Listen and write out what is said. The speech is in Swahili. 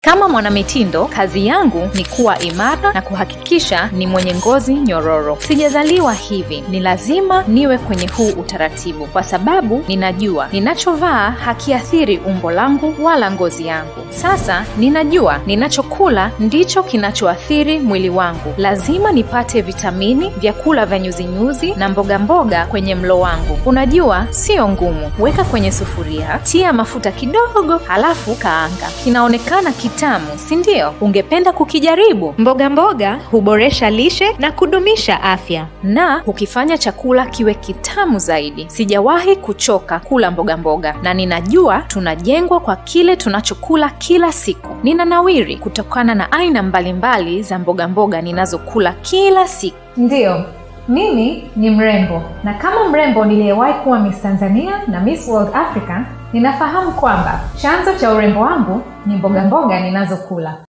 Kama mwanamitindo, kazi yangu ni kuwa imara na kuhakikisha ni mwenye ngozi nyororo. Sijazaliwa hivi, ni lazima niwe kwenye huu utaratibu, kwa sababu ninajua ninachovaa hakiathiri umbo langu wala ngozi yangu. Sasa ninajua ninachokula ndicho kinachoathiri mwili wangu. Lazima nipate vitamini, vyakula vya nyuzinyuzi na mboga mboga kwenye mlo wangu. Unajua, sio ngumu. Weka kwenye sufuria, tia mafuta kidogo, halafu kaanga. Kinaonekana kitamu, si ndio? Ungependa kukijaribu? Mboga mboga huboresha lishe na kudumisha afya. na hukifanya chakula kiwe kitamu zaidi. Sijawahi kuchoka kula mboga mboga, na ninajua tunajengwa kwa kile tunachokula kila siku. Ninanawiri kutokana na aina mbalimbali za mboga mboga ninazokula kila siku. Ndiyo, mimi ni mrembo na kama mrembo niliyewahi kuwa Miss Tanzania na Miss World Africa, ninafahamu kwamba chanzo cha urembo wangu ni mboga mboga ninazokula.